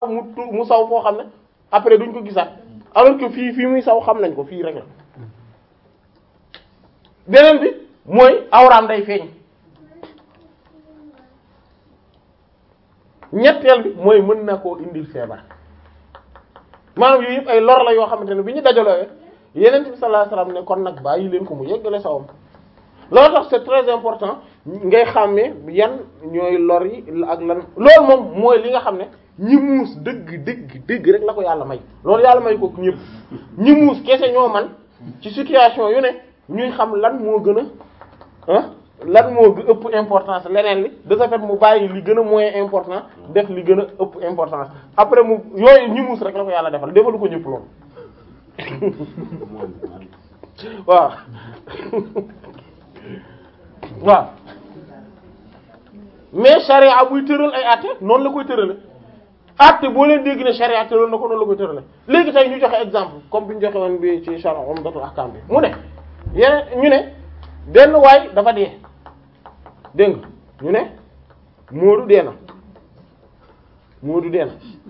mu tu mu saw foo xam ne après duñ ko gisaat alors que fii fii muy saw xam nañ ko fii rek la beneen bi mooy awraam day feeñ ñetteel bi mooy mën na koo indil feebar maanaam yooyu yëpp ay lor la yoo xamante ne bi ñu dajaloo yeneen bi sallallahu alayhi wasallam ne kon nag bàyyi leen ko mu yeggale sawam loolu tax c'est très important ngay xàmmee yan ñooy lor yi ak lan loolu moom mooy li nga xam ne ñi muus dëgg dëgg dëgg rek la ko yàlla may loolu yàlla may ko ñëpp ñi muus kese ñoo man ci situation yu ne ñuy xam lan moo gën a ah lan moo ëpp importance leneen li de ce fait mu bàyyi li gën a moyen important def li gën a ëpp importance après mu yooyu ñi muus rek la ko yàlla defal defalu ko ñëpp loolu waaw waaw mais charia buy tëral ay àtte noonu la koy tërale àtte boo leen dégg ne charia tëral na ko noonu la koy tërale léegi tey ñu joxe exemple comme bi ñu joxe woon bi ci Sharh Umdatul Ahkam bi mu ne yeneen ñu ne benn waay dafa dee dégg nga ñu ne Moodu dee na Moodu dee na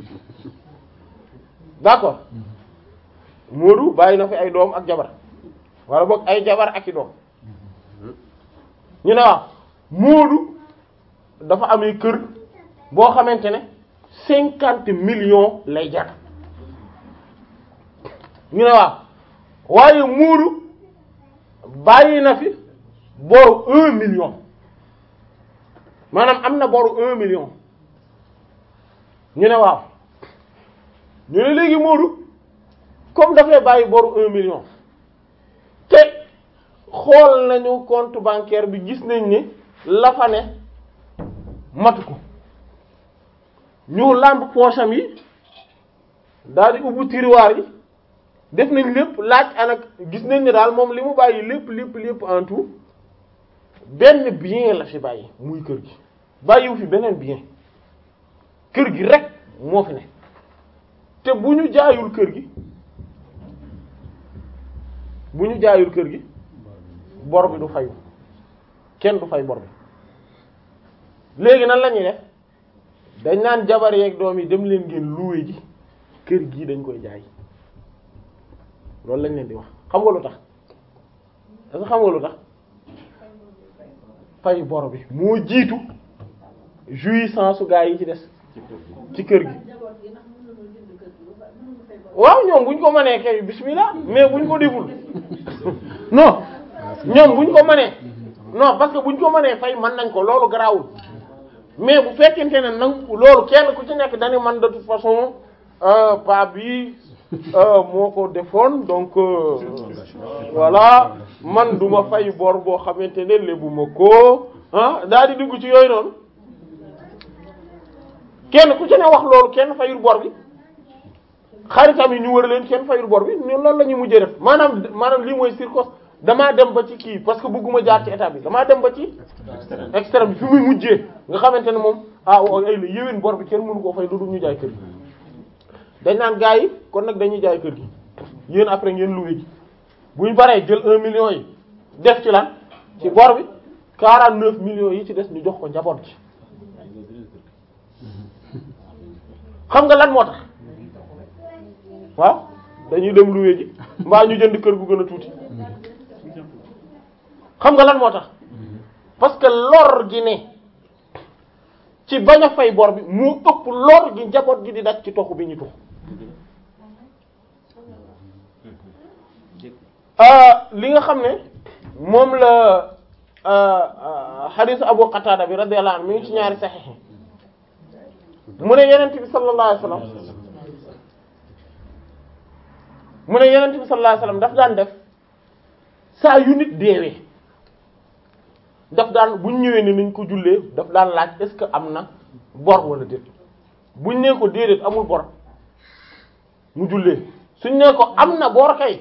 d'accord Moodu bàyyi na fi ay doom ak jabar wala boog ay jabar ak i doom ñu ne waaw Moodu dafa amee kër boo xamante ne cinquante millions lay jar ñu ne waaw waaye Moodu bàyyi na fi boru un million maanaam am na boru un million ñu ne waaw ñu ne léegi Moodu comme dafay bàyyi boru un million te xool nañu compte bancaire bi gis nañ ni la fa ne matu ko ñu làmb poosam yi daal di ubbi tiroir yi def nañ lépp laaj anak gis nañ ni daal moom li mu bàyyi lépp lépp lépp en tout benn bien la fi bàyyi muy kër gi bàyyiwu fi beneen bien kër gi rek moo fi ne te bu ñu jaayul kër gi bu ñu jaayul kër gi bor bi du fayu kenn du fay bor bi léegi nan la ñuy def dañ naan jabar yeeg doom yi dem leen ngeen loué ji kër gii dañ koy jaay loolu lañ leen di wax xam nga lu tax est-ce que xam nga lu tax fay bor bi moo jiitu jouissance su gaa yi ci des ci kër gi waaw ñoom buñ ko mënee kay bismillah mais buñ ko deful non ñoom buñ ko mënee non parce que buñ ko mënee fay mën nañ ko loolu garaawul mais bu fekkente ne nag loolu kenn ku ci nekk dañu man de toute façon pa bi moo ko defoon donc voilà man duma fay bor boo xamante ne lébu ma ko ah daal di dugg ci yooyu noonu kenn ku ci ne wax loolu kenn fayul bor bi xaritam yi ñu wër leen kenn fayul bor bi ñun loolu la ñuy mujjee def maanaam maanaam lii mooy circos damaa dem ba ci kii parce que bëgguma jaar ci état bi damaa dem ba ci extrême bi fi muy mujjee nga xamante ne moom ah ay la yéwén bor bi kenn mënu koo fay lu dul ñu jaay kër gi dañ naan gars yi kon nag dañuy jaay kër gi yéen après ngeen loué ji bu ñu baree jël un million yi def ci lan ci bor bi quarante neuf millions yi ci des ñu jox ko njaboot ci xam nga lan moo tax waaw dañuy dem loué ji mbaa ñu jënd kër gu gën a tuuti xam nga lan moo tax parce que lor gi ne ci bañ a fay bor bi moo ëpp lor gi njaboot gi di daj ci toxu bi ñu tux li nga xam ne moom la xadiis Abu Qatada bi radiyallahu anhu mi ngi ci ñaari saxiix mu ne yenent bi sallallahu alayhi wasallam mu ne yenent bi sallallahu alayhi wasallam daf daan def saa yu nit deewee daf daan buñ ñëwee ne nañ ko jullee daf daan laaj est-ce que am na bor wala déet buñ nee ko déedéet amul bor mu jullee suñ nee ko am na bor kay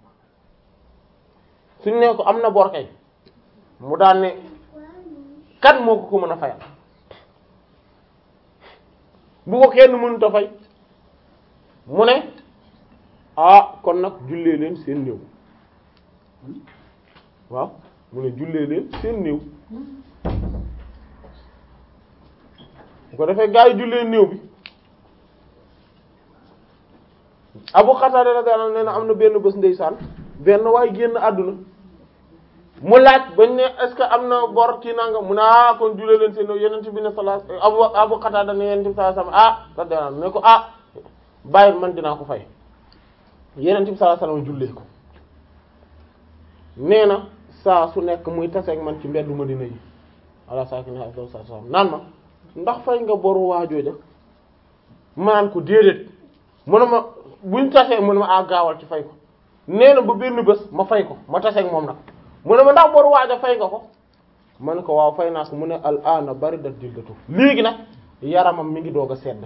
suñ nee ko am na bor kay mu daan ne kan moo ko ko mën a fayal bu ko kenn mënut a fay mu ne ah kon nag jullee leen seen néew waaw mu ne jullee leen seen néew bu ko defee gaa yi jullee néew bi Abu Qatada radiyallahu anhu nee na am na benn bés ndeysaan benn waaye génn àdduna mu laaj bañ ne est-ce que am na bor ci nanga mu ne ah kon julee leen seen yeneen bi ne sallallahu Abu Abu Qatada ne yeneen bi sallallahu alayhi wasallam ah radiyallahu anhu ne ko ah bàyyi man dinaa ko fay yeneen bi sallallahu alayhi wasallam jullee ko nee na saa su nekk muy taseeg man ci mbeddu Madina yi ala saaki ne afdal sa sam naan ma ndax fay nga boru waajooja ma naan ko déedéet mu ne ma buñ tasee mu ne ma ah gaawal ci fay ko nee na ba benn bés ma fay ko ma taseeg moom nag mu ne ma ndax boru waaja fay nga ko ma ne ko waaw fay naa ko mu ne al ana bari dat jildatu léegi nag yaramam mi ngi doog a sedd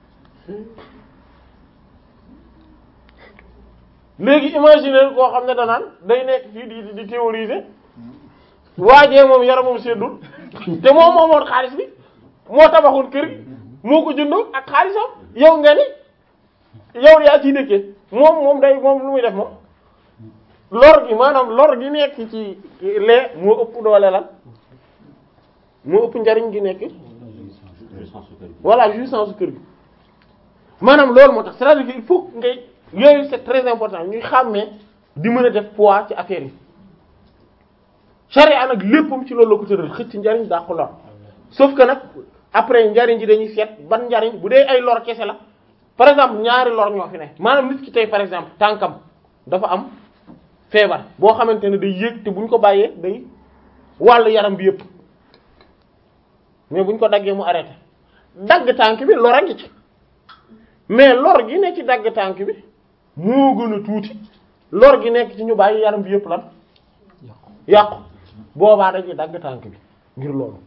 léegi imaginer koo xam ne danaan day nekk fii di di théoriser waajee moom yaramam seddul te moom moomoon xaalis bi moo tabaxoon kër gi moo ko jëndoon ak xaalisam yow nga ni yow yaa ciy dëkkee moom moom day moom lu muy def moom lor gi maanaam lor gi nekk ci lee moo ëpp doole lan moo ëpp njariñ gi nekk voilà jouissance kër gi maanaam loolu moo tax c'est-à-dire que il faut ngay yooyu c'est très important ñuy xàmmee di mën a def poids ci affaire yi charia nag léppam ci loolu la ko tëral xëcc njariñ daa ko lor sauf que nag après njariñ ji dañuy seet ban njariñ bu dee ay lor kese la par exemple ñaari lor ñoo fi ne maanaam nit ki tey par exemple tànkam dafa am feebar boo xamante ne day yéeg te buñ ko bàyyee day wàll yaram bi yépp mais buñ ko daggee mu arrêté dagg tànk bi lor a ngi ci mais lor gi ne ci dagg tànk bi moo gën a tuuti lor gi nekk ci ñu bàyyi yaram bi yépp lan yàqu boobaa dañuy dagg tànk bi ngir loolu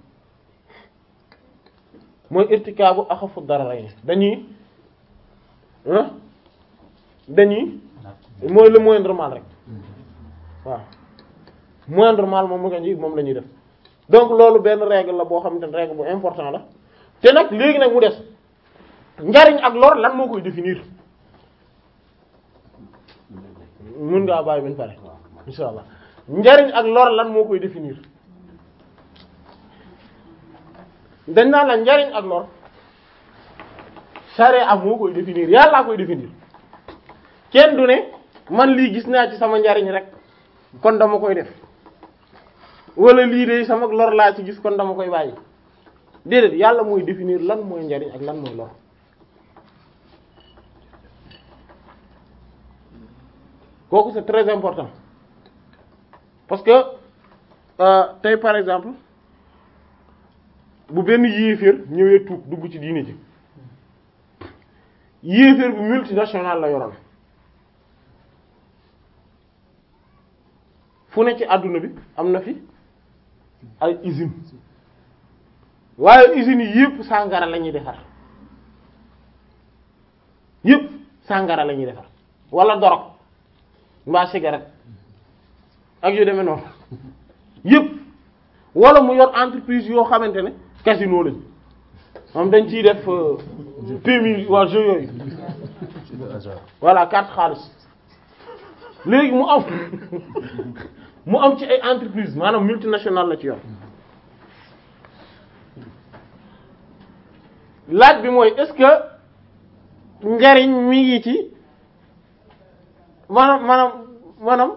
mooy irtikaabu axafu dararayn dañuy dañuy mooy le moindre mal rek waaw moindre mal moom mu nga ñi moom la ñuy def donc loolu benn règle la boo xamante ne règle bu important la te nag léegi nag mu des njariñ ak lor lan moo koy définir mun ngaa bàyyi bañ pare insha allah njariñ ak lor lan moo koy définir dañ naan la njariñ ak lor charia moo koy définir yàllaa koy définir kenn du ne man lii gis naa ci sama njariñ rek kon dama koy def wala lii de sama lor laa ci gis kon dama koy bàyyi déedéet yàlla mooy définir lan mooy njariñ ak lan mooy lor kooku c'est très important parce que tey par exemple bu benn yéeféer ñëwee tuub dugg ci diini ji yéeféer bu multinational la yoroon fu ne ci àdduna bi am na fi ay usine waaye usines yi yëpp sàngara la ñuy defar yëpp sàngara la ñuy defar wala dorog mbaa cigarette ak yu demee noonu yëpp wala mu yor entreprise yoo xamante ne casino lañ moom dañ ciy def PMI waa jeu yooyu voilà carte xaalis léegi mu am mu am ci ay entreprise maanaam multinationale la ci yor laaj bi mooy est-ce que njariñ mi ngi ci maanaam maanaam maanaam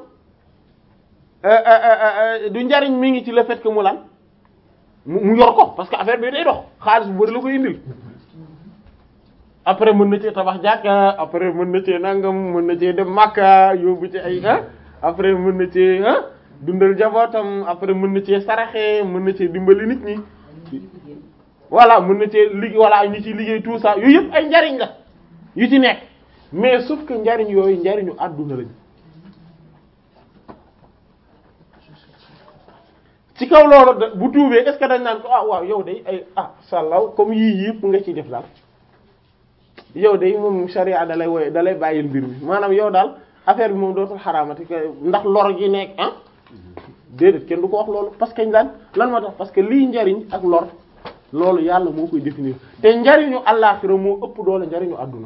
du njariñ mi ngi ci le fait que mu lan mu yor ko parce que affaire bi day dox xaalis bu bari la koy indil après mën na cee tabax jàkka après mën na cee nangam mën na cee dem Makka yóbbu ci ay ah après mën na cee ah dundal jabootam après mën na cee saraxe mën na cee dimbali nit ñi voilà mën na cee liggéey voilà ñu ci liggéey tout ça yooyu yëpp ay njariñ la yu ci nekk mais sauf que njariñ yooyu njariñu àdduna lañ ci kaw loolu bu tuubee est-ce que dañ naan ko ah waaw yow day ay ah sàllaw comme yii yëpp nga ciy def daal yow day moom sharia dalay woy dalay bàyyil mbir mi maanaam yow daal affaire bi moom dootul xaraamati ndax lor gi nekk ah déedéet kenn du ko wax loolu parce que lan lan moo tax parce que lii njariñ ak lor loolu yàlla moo koy définir te njariñu àllaaxira moo ëpp doole njariñu àdduna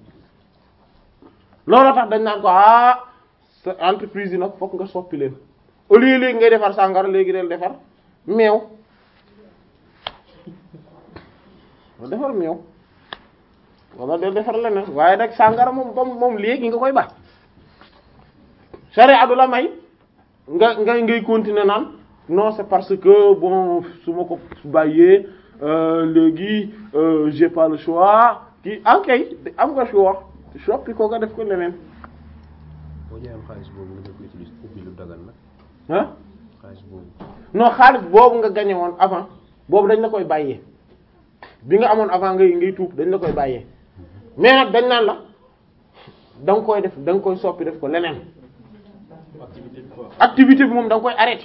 loolu tax dañ naan ko ah sa entreprise yi nag fokk nga soppi leen au lieu léegi ngay defar sàngara léegi del defar meew defar meew wala del defar leneen waaye nag sàngara moom moom moom léegi nga koy baax sharia du la may nga nga ngay continuer naan non c'est parce que bon su ma ko bàyyee léegi j'ai pas le choix kii ankay am nga choix soppi ko nga def ko leneen boo ñëwee am xaalis boobu nga def ko utiliser ubbi lu dagan nag ah xaalis boobu non xaalis boobu nga gagné woon avant boobu dañ la koy bàyyee bi nga amoon avant ngay ngay tuub dañ la koy bàyyee mais nag dañ naan la da nga koy def da nga koy soppi def ko leneen activité bi quoi. activité bi moom da nga koy arrêté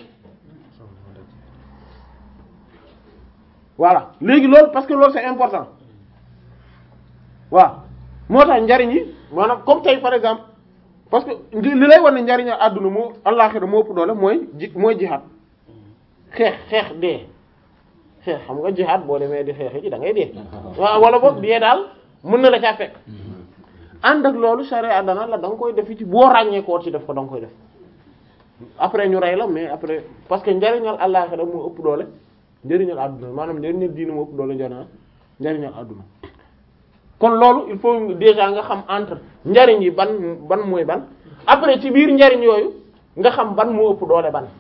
voilà léegi loolu parce que loolu c'est important waaw moo tax njariñ yi maanaam comme tey par exemple parce que li lay wan ne njariñ àdduna moo àllaxira moo ëpp doole mooy ji mooy jihaad xeex xeex dee xeex xam nga jihaad boo demee di xeex ji da ngay dee waaw wala boog dee daal mën na la caa fekk ànd ak loolu charia dana la da nga koy def ci boo ràññee koo ci def ko da nga koy def après ñu rey la mais après parce que njariñal àllaxira moo ëpp doole njariñal àdduna maanaam njariñal diina moo ëpp doole njariñal njariñal àdduna kon loolu il faut déjà nga xam entre njariñ yi ban ban mooy ban après ci biir njariñ yooyu nga xam ban moo ëpp doole ban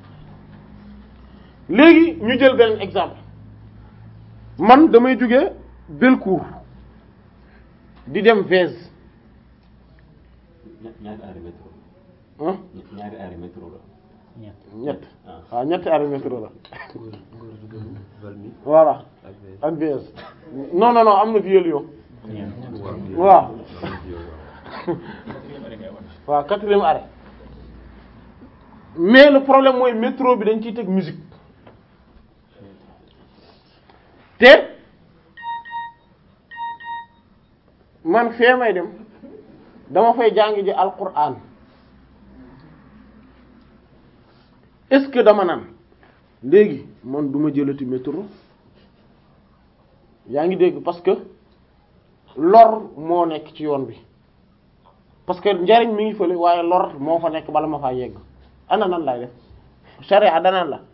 léegi ñu jël beneen exemple man damay jóge Belcourt di dem Vèze ña- ñaari arrêt métro ah ña- ñaari arrêt métro la. ñett ah waaw ñetti arrêt métro la góor góor jigéen Valmy voilà ak Vèze. ak Vèze non non non am na Vieux-Lyon waaw waaw waaw waaw quatrième arrêt mais le problème mooy métro bi dañ ciy teg musique te man fee may dem dama fay jàng ji alquran est-ce que dama naan léegi man duma jëlati métro yaa ngi dégg parce que lor moo nekk ci yoon bi parce que njariñ mi ngi fële waaye lor moo fa nekk bala ma faa yegg ana nan lay def sharia danaan la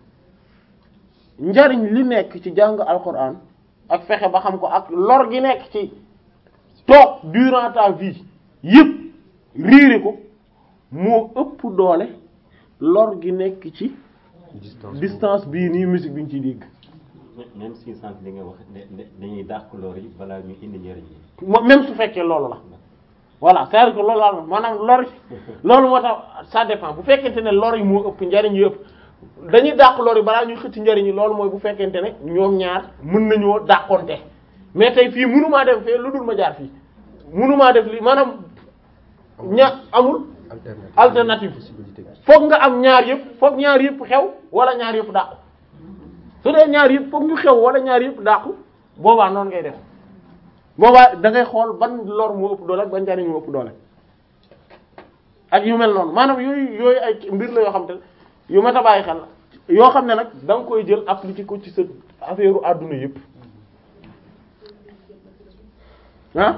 njariñ li nekk ci jàng alquran ak fexe ba xam ko ak lor gi nekk ci toog durant ta vie yëpp riiri ko moo ëpp doole lor gi nekk ci distance distance bii nii musique bi ñu ciy dégg même si sànq li nga wax ne ne dañuy dàq lor yi balaa ñu indi njëriñ yi. mo- même su fekkee loolu la voilà c'est-à-dire que loolu la maanaam lor loolu moo tax ça dépend bu fekkente ne lor yi moo ëpp njariñ yi ëpp dañuy dàq lor yi balaa ñuy xëcc njariñ yi loolu mooy bu fekkente ne ñoom ñaar mën nañoo dàqonte mais tey fii mënumaa dem fee lu dul ma jaar fii mënumaa def li maanaam ña amul alternative alternative. possibilité bi foog nga am ñaar yëpp foog ñaar yëpp xew wala ñaar yëpp dàqu su dee ñaar yëpp foog ñu xew wala ñaar yëpp dàqu boobaa noonu ngay def boobaa da ngay xool ban lor moo ëpp doole ak ban njariñ moo ëpp doole ak yu mel noonu maanaam yooyu yooyu ay mbir la yoo xam te yu mat a bàyyi xel la yoo xam ne nag da nga koy jël appliquer ko ci sa affaire u àdduna yëpp ah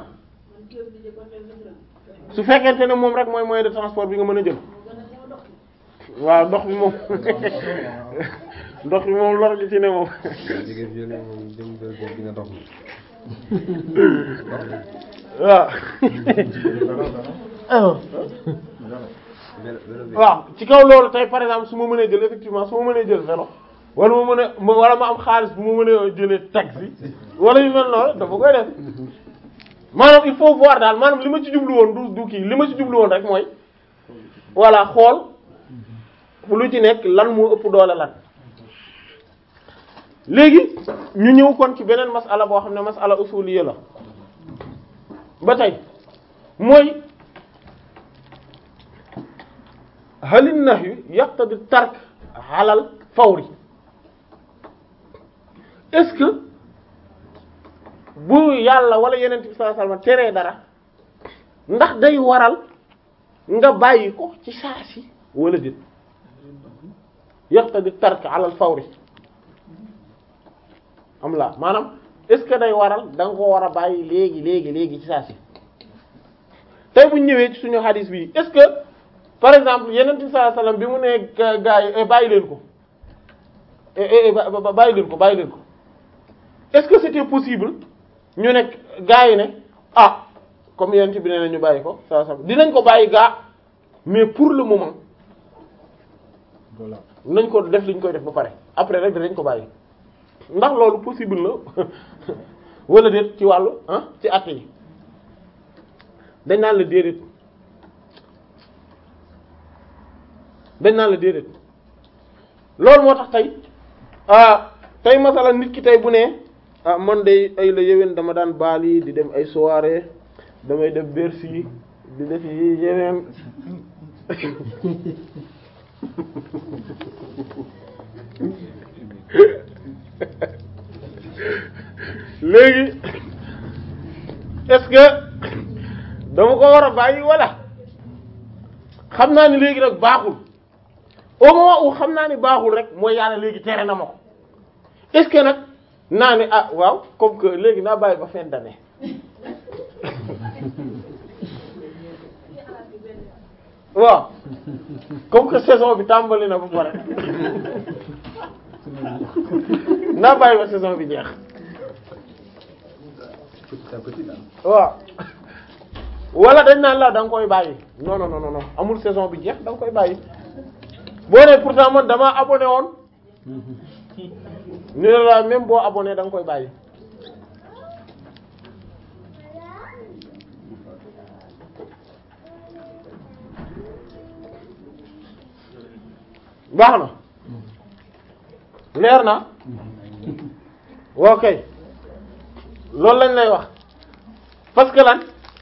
su fekkente ne moom rek mooy moyen de transport bi nga mën a jël waaw ndox bi moom ndox bi moom lor gi ci ne moom jigéen violé moom dem Belcourt dina dox waaw vélo vélo bi waaw ci kaw loolu tey par exemple su ma mënee jël effectivement su ma mënee jël vélo wala ma mën a ma- wala ma am xaalis bu ma mënee jëlee taxi wala yu mel noonu dafa koy def maanaam il faut voir daal maanaam li ma ci jublu woon du du kii li ma ci jublu woon rek mooy voilà xool lu ci nekk lan moo ëpp doole lan léegi ñu ñëw kon ci beneen masala boo xam ne masala usuliyya la ba tey mooy halin nahyu yaqtadi tark alal fawri est-ce que bu yàlla wala yeneen bi sallallahu alayhi wasallam teree dara ndax day waral nga bàyyi ko ci saa si wala déet yaqtadi tark alal fawri am la maanaam est-ce que day waral da nga ko war a bàyyi léegi léegi léegi ci saa si tey bu ñu ñëwee ci suñu hadis bi est-ce que par exemple yeneen bi sallallahu alayhi wasallam bi mu ne ga- gaa yi eh, bàyyi leen ko eh, eh, eh, ba- ba- bàyyi leen ko bàyyi leen ko est-ce que c'était possible ñu ne gaa yi ne ah comme yent bi nee na ñu bàyyi ko saa saa dinañ ko bàyyi gaa mais pour le moment voilà nañ ko def liñ koy def ba pare après rek dinañ ko bàyyi ndax loolu possible na wala déet ci wàllu ah ci at yi dañ naan la déedéet dañ naan la déedéet loolu moo tax tey ah tey masala nit ki tey bu ne ah man de ay la yéwén dama daan baali di dem ay soirée damay def Bercy di def yi yeneen léegi est-ce que dama ko war a bàyyi wala xam naa ni léegi nag baaxul au moment où xam naa ni baaxul rek mooy yàlla léegi tere na ma ko est-ce que nag naa ni ah waaw comme que léegi naa bàyyi ba fin d'année waaw comme que saison bi tàmbali na ba pare naa bàyyi ba saison bi jeex petit à petit daal. waaw wala dañ naan la da nga koy bàyyi non non non non amul saison bi jeex da nga koy bàyyi boo ne pourtant man damaa abonné woon ñu ne la même boo abonné da nga koy bàyyi baax na leer na ok loolu lañ lay wax parce que lan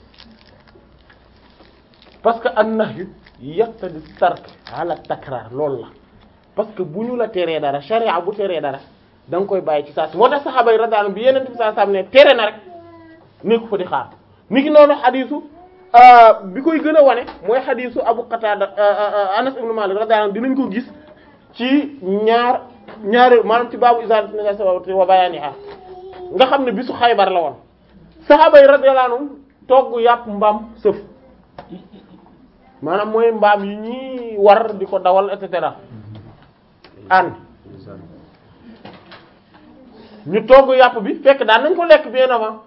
parce que an-nahyu yaqtadi tark ala takrar loolu la parce que bu ñu la teree dara sharia bu teree dara da nga koy bàyyi ci saa si moo tax saxaaba yi radiyallahu bi yeneen bi saa sam ne tere na rek nekk fa di xaar mi ngi noonu xadiisu bi koy gën a wane mooy xadiisu Abu Qatada Anas ibn Malik radiyallahu dinañ ko gis ci ñaar ñaari maanaam ci baabu izalati najasati wa bayaniha nga xam ne bisu Xaybar la woon saxaaba yi radiyallahu anhum togg yàpp mbaam sëf maanaam mooy mbaam yi ñuy war di ko dawal et cetera an ñu togg yàpp bi fekk daan nañ ko lekk bien avant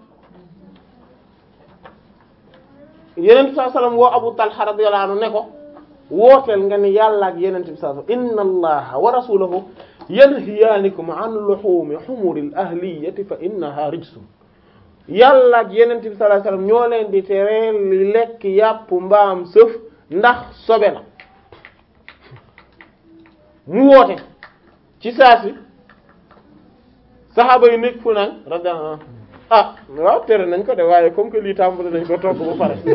yeneen bi sallallahu alayhi wasallam woo Abu Talha radiyallahu anhu ne ko wooteel nga ni yàlla ak yeneen bi sallallahu alayhi wasallam inna allaha wa rasulahu yanhiyaanikum an luhumi humuril ahliyati fa innaha rijsun yàlla ak yeneen bi sallallahu alayhi wasallam ñoo leen di tere li lekk yàpp mbaam sëf ndax sobe la mu woote ci saa si saxaaba yi nekk fu naan radiyallahu anhu ah waaw tere nañ ko de waaye comme que lii tàmbali nañ ko togg ba pare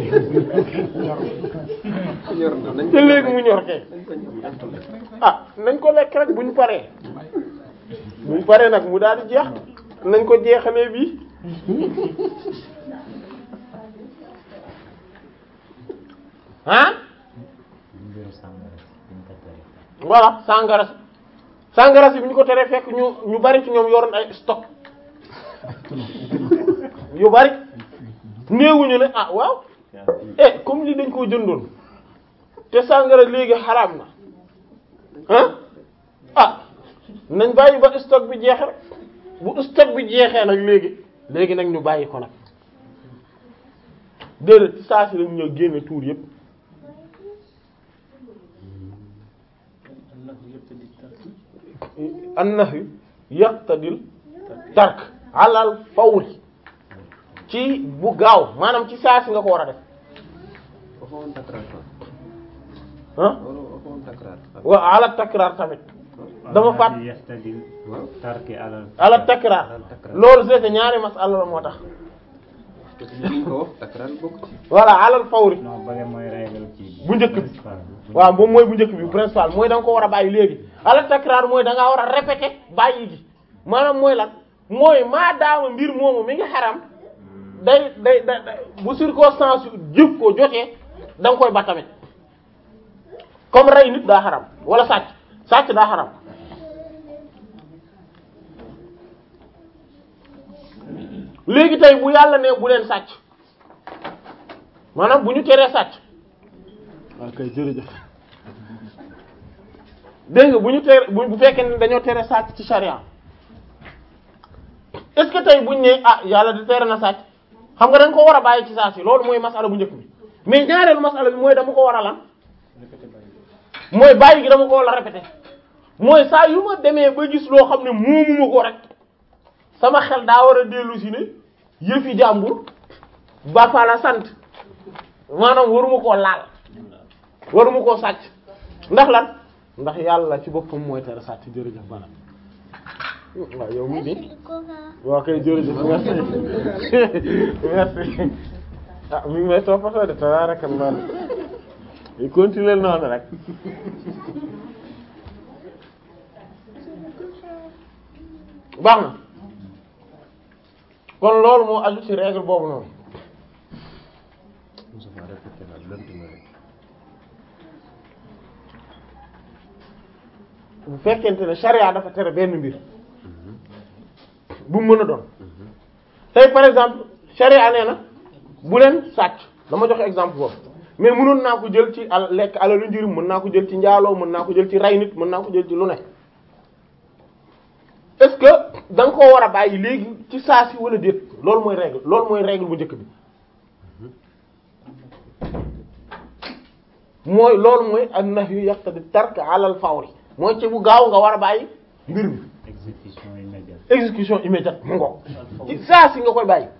ñor na nañ te léegi mu ñor kay ah nañ ko lekk rek buñ paree buñ paree nag mu daal di jeex nañ ko jeexalee bii ah mbiru sàngara si buñ ko tere voilà sangara si sangara si bi ñu ko teree fekk ñu ñu bari ci ñoom yoroon ay stock yu bari néewuñu ne ah waaw eh comme lii dañ koo jëndoon te sangara léegi xaraam na ah ah nañ bàyyi ba stock bi jeexe rek bu stock bi jeexee nag léegi léegi nag ñu bàyyi ko nag déedéet saa si lañ ñëw génne tuur yépp annahyu yaqtadil tark alal fawri ci bu gaaw maanaam ci saa si nga ko war a def waxoon takraar quoi. ah wala waxoon takraar. wa ala takraar tamit dama fàtt yastadil waaw. tarki alal ala takraar Alal takraar. loolu c'est que ñaari masala la moo tax parce que ñu ko wax takraar bokk ci. voilà alal fawri non bële mooy règle ci Bu njëkk bi. principal bi. waaw moom mooy bu njëkk bi principal mooy da nga ko war a bàyyi léegi ala takraar mooy da ngaa war a répéter bàyyi gi maanaam mooy lan mooy maadaama mbir moomu mi ngi xaram day day day day- bu circonstance yu jëf ko jotee da nga koy ba tamit comme rey nit daa xaram wala sàcc sàcc daa xaram léegi tey bu yàlla ne bu leen sàcc maanaam bu ñu teree sàcc waaw kay jërëjëf dégg nga bu ñu tere bu bu fekkee ne dañoo tere sàcc ci charia est-ce que tey buñ ne ah yàlla di tere na sàcc xam nga dañ ko war a bàyyi ci saa si loolu mooy masala bu njëkk bi mais ñaareelu masala bi mooy dama ko war a lan mooy bàyyi gi dama ko war a répété mooy saa yu ma demee ba gis loo xam ne moomuma ko rek sama xel daa war a dellu si ne yëfi jàmbur ba fa la sant maanaam waruma koo laal waruma koo sàcc ndax lan ndax yàlla ci boppam mooy tere sàcc jërëjëf bana waaw yow mii de waaw kay jërëjëf merci merci ah mi ngi may toppatoo de tabarakallah i continuer noonu rek baax na kon loolu moo aju ci règle boobu noonu Moussa Fall répété la lënt na rek. bu fekkente ne charia dafa tere benn mbir bu mu mën a doon tey par exemple charia nee na bu leen sàcc dama joxe exemple boobu mais mënoon naa ko jël ci al lekk alalu njëriñ mën naa ko jël ci njaaloo mën naa ko jël ci ray nit mën naa ko jël ci lu ne est-ce que da nga koo war a bàyyi léegi ci saa si wala déet loolu mooy règle loolu mooy règle bu njëkk bi mooy loolu mooy an-nahyu yaqtadi tark ala al-fawri mooy ci bu gaaw nga war a bàyyi mbir mi exécution immédiate. exécution immédiate mu ngo ci saa si nga koy bàyyi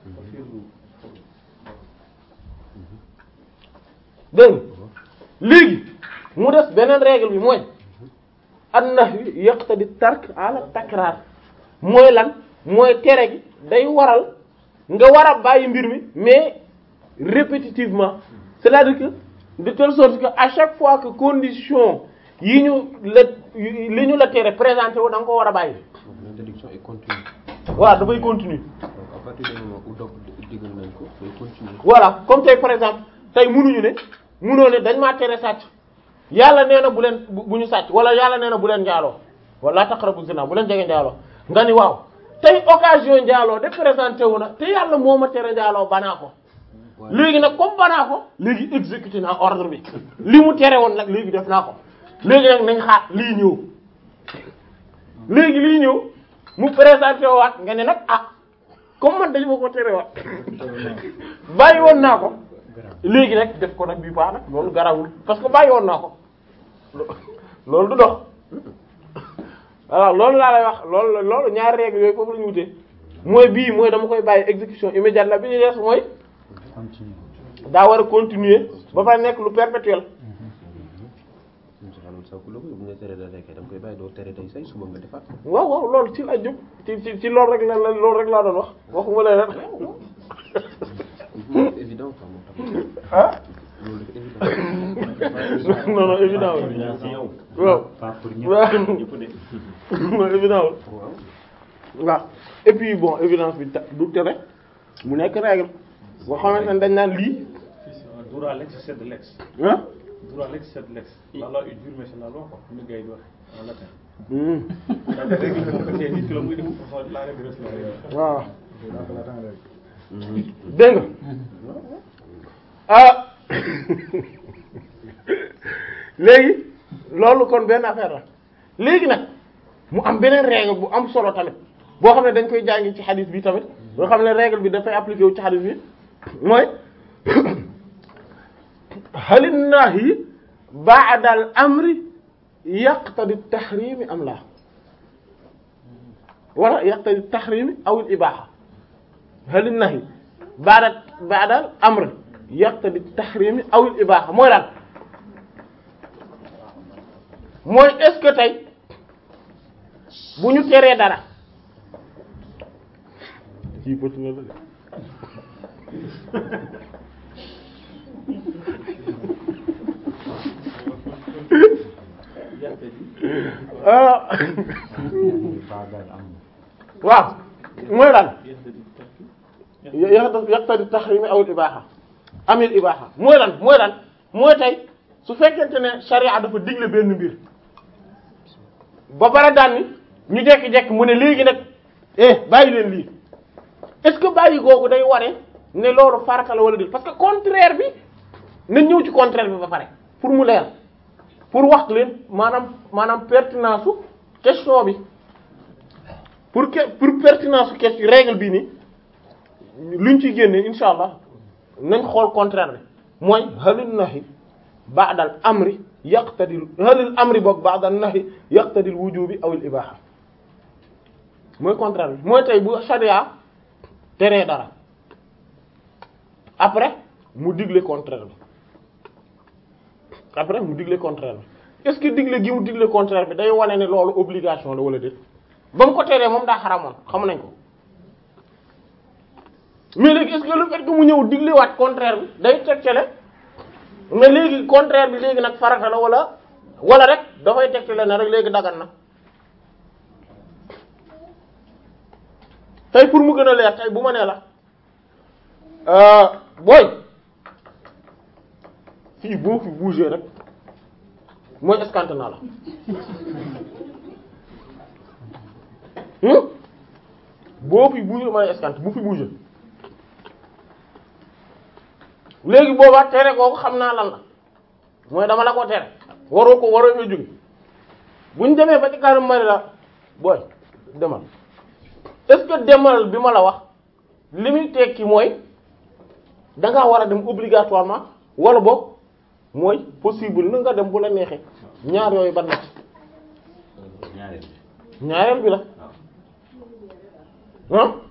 dégg nga léegi mu des beneen règle bi mooy an-nahyu yaqtadi tark ala takraar mooy lan mooy tere gi day waral nga war a bàyyi mbir mi mais répétitivement c'est-à-dire que de telle sorte que à chaque fois que condition yi ñu la li ñu la tere présenté wu da nga ko war a bàyyi Donc l'interdiction est continue. waaw dafay continuer Donc à partir du moment où donc digal nañ ko day continuer. voilà comme tey par exemple tey munuñu ne munoo ne dañ maa tere sàcc yàlla nee na bu leen bu bu ñu sàcc wala yàlla nee na bu leen njaaloo wala taqrabu zina bu leen jege njaaloo nga ni waaw tey occasion njaaloo de présenté wu na te yàlla moo ma tere njaaloo banaa ko léegi nag comme banaa ko léegi exécuté naa ordre bi li mu tere woon nag léegi def naa ko léegi nag nañ xaar lii ñëw léegi lii ñëw mu présenté waat nga ne nag ah comme man dañu ma ko tere waat bàyyi woon naa ko léegi nag def ko nag bii baax nag loolu garawul parce que bàyyi woon naa ko loolu du dox voilà loolu laa lay wax loolu loolu ñaari règles yooyu foofu la ñu wutee mooy bii mooy dama koy bàyyi exécution immédiate la bi ñu des mooy continue. daa war a continuer ba pare nekk lu perpétuel Moussa Fall loolu sax ku la ko bu nga tere da lekkee da nga koy bàyyi doo tere tey say suba nga defaat ko. waaw waaw loolu ci la jub ci ci ci loolu rek la la loolu rek laa doon wax waxuma la rek C'est évident quoi moom tamit. ah loolu dafa évident. non non évident wul Évident ci yow. waaw pas pour ñëpp. waaw ñëpp de. non évident wul waaw. waaw et puis bon évidence bi ta- du tere mu nekk règle boo xamante ne dañ naan lii Dura lex c'est de lex. ah Dura lex c'est de lex. La loi est dure mais c'est la loi quoi. Ni gars yi di wax en latin. hmm, Donc règle bi moom ko tee nit ki la muy def façon la règle reste la règle. waaw dégg nga ah léegi loolu kon benn affaire la léegi nag mu am beneen règle bu am solo tamit boo xam ne dañ koy jàngi ci xadis bi tamit boo xam ne règle bi dafay appliqué wu ci xadis bi mooy halin nahyi ba'da al amri yaqtadi tahrimi am la wala yaqtadi tahrimi aw al ibaha halin nahyi ba'da ba'da al amri yaqtadi tahrimi aw al ibaha mooy lan mooy est-ce que tey bu ñu teree dara kii bët na la de ah Baagal am na. waaw mooy lan yaqtadi yaqtadi tahrimi aw al ibaha amil ibaha mooy lan mooy lan mooy tey su fekkente ne sharia dafa digle benn mbir ba pare daan ni ñu jekki-jekki mu ne léegi nag eh bàyyi leen lii est-ce que bàyyi googu day ware ne loolu farata la wala déet parce que contraire bi nañ ñëw ci contraire bi ba pare pour mu leer pour wax leen maanaam maanaam pertinence su question bi pour que pour pertinence su question règle bi ni luñ ci génne insha allah nañ xool contraire bi mooy halil nahi ba'dal amri yaqtadil halil amri boog ba'dal nahi yaqtadil wujubi aw al ibaha mooy contraire bi mooy tey bu sharia teree dara après mu digle contraire bi après mu digle contraire bi est-ce que digle gi mu digle contraire bi day wane ne loolu obligation la wala déet ba mu ko teree moom daa xaramoon xam nañ ko mais léegi est-ce que le fait que mu ñëw diglewaat contraire bi day tegtale mais léegi contraire bi léegi nag farata la wala wala rek dafay tegtale ne rek léegi dagan na tey pour mu gën a leer tey bu ma nee la booy fii boo fi bouger rek mooy escanté naa la boo fi bouger mooy escanté bu fi bouger léegi boobaa tere kooku xam naa lan la mooy dama la ko tere waroo ko waroo fa jóge buñ demee ba ci kanam mari la booy demal est-ce que demal bi ma la wax li muy tekki mooy dangaa war a dem obligatoirement wala boog mooy possible na nga dem bu la neexee ñaar yooyu ban na ci ñaareel ñaareel bi la waaw ah